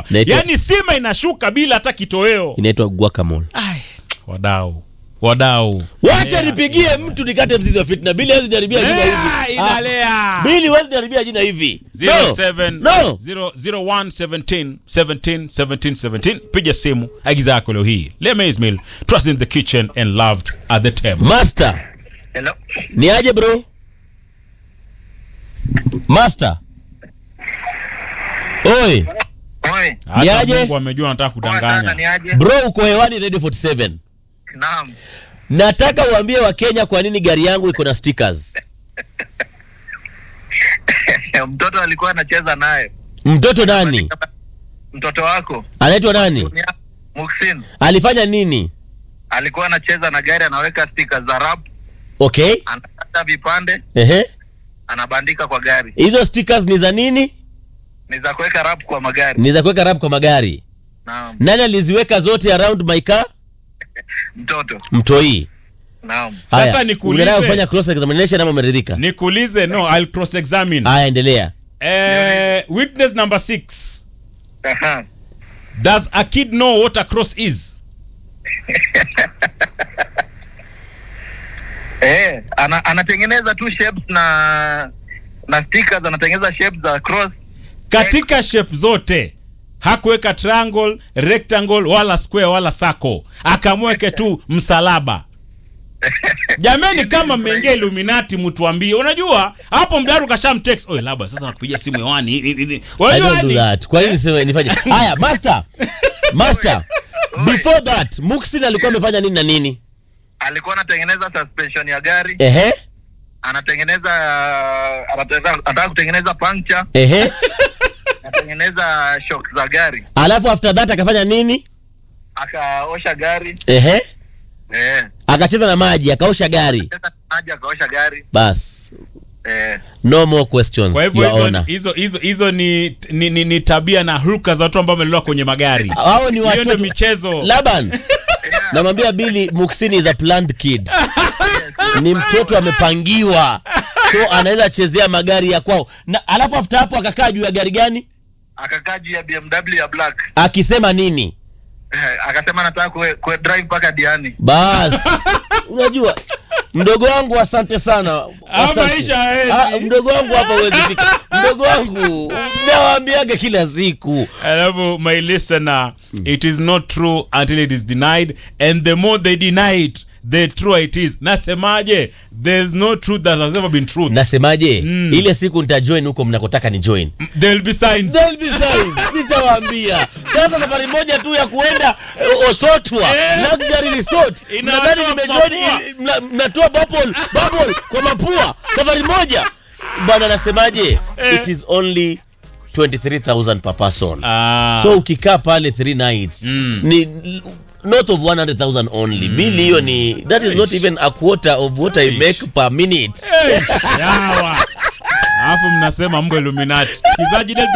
Inaitwa- yaani sima inashuka bila hata kitoweo inaitwa guacamole Ai, wadau wadau wacha nipigie mtu nikate mzizi wa fitna bili hawezi jaribia jina Lea, hivi Ah, inalea bili hawezi jaribia jina hivi No. 07 No. 001 17 17 17 17 piga simu agiza yako leo hii Lema Ismail trust in the kitchen and loved at the table master Hello. ni aje bro master oi Oi. hata Niaje? Mungu amejua nataka Poa sana, kudanganya ni aje? bro uko hewani radio 47 Naam. nataka uambie wakenya kwa nini gari yangu iko na stickers Mtoto alikuwa anacheza naye. mtoto nani Mtoto wako anaitwa nani Ni- Muhsin alifanya nini alikuwa anacheza na gari, anaweka stika za rap, okay anakata vipande, ehe anabandika kwa gari. hizo stickers ni za nini Ni za kuweka rap kwa magari. ni za kuweka rap kwa magari Naam. nani aliziweka zote around my car Mtoto. mtoi Naam. Sasa Haya, nikuulize- unaendelea kufanya cross examination ama umeridhika nikuulize no I'll cross examine haya endelea eh, witness number 6 Aha. does a kid know what a cross is Eh, ana, anatengeneza tu shapes na na stickers, anatengeneza shapes za cross. katika shape zote hakuweka triangle rectangle wala square wala circle akamweke tu msalaba jamani kama mmeingia illuminati mtuambie unajua hapo mdaru kashamtext oye labda sasa nakupigia simu hewani Ni- ni- ni- I unajua don't do ni- that. Kwa nini niseme nifanye? Haya, master. Master. Before that, Muksin alikuwa amefanya nini na nini? Alikuwa anatengeneza suspension ya gari, Ehe. anatengeneza anataka anataka kutengeneza puncture, Ehe. anatengeneza shock za gari, Alafu after that akafanya nini? akaosha gari. Ehe. Eh. Akacheza na maji, akaosha gari. Tena maji akaosha gari. Bas. Eh. No more questions. kwa hivyo Your hizo- Honor. hizo hizo hizo ni, ni, ni, ni tabia na hulka za watu ambao wamelelewa kwenye magari Hao ni hiyo ndio watoto. michezo Laban. Namwambia Billy Muksin is a planned kid. Ni mtoto amepangiwa. So anaweza chezea magari ya kwao. Na alafu after hapo akakaa juu ya gari gani? Akakaa juu ya BMW ya black. Akisema nini? Eh, akasema nataka kue, kue drive mpaka Diani. bas unajua mdogo wangu asante sana Ah, Asante. maisha haezi. Ah, mdogo wangu hapa huwezi fika mdogo wangu nawaambiaga kila siku alafu my listener it is not true until it is denied and the more they deny it the truer it is nasemaje there's no truth that has ever been truth nasemaje Mm. ile siku nitajoin huko mnakotaka ni join there'll be signs There'll be signs. nitawaambia sasa safari moja tu ya kuenda eh, osotwa Eh. luxury resort Inawatoa mnadhani nimejoin mapua. ili- mna- mnatoa bubble bubble kwa mapua safari moja bwana nasemaje Eh. it is only 23000 per person Ah. so ukikaa pale three nights Mm. ni not of 100000 only bili hiyo ni that is not even a quarter of what i Ish. make per minute Eh, yawa alafu mnasema mko illuminati kizaji Delta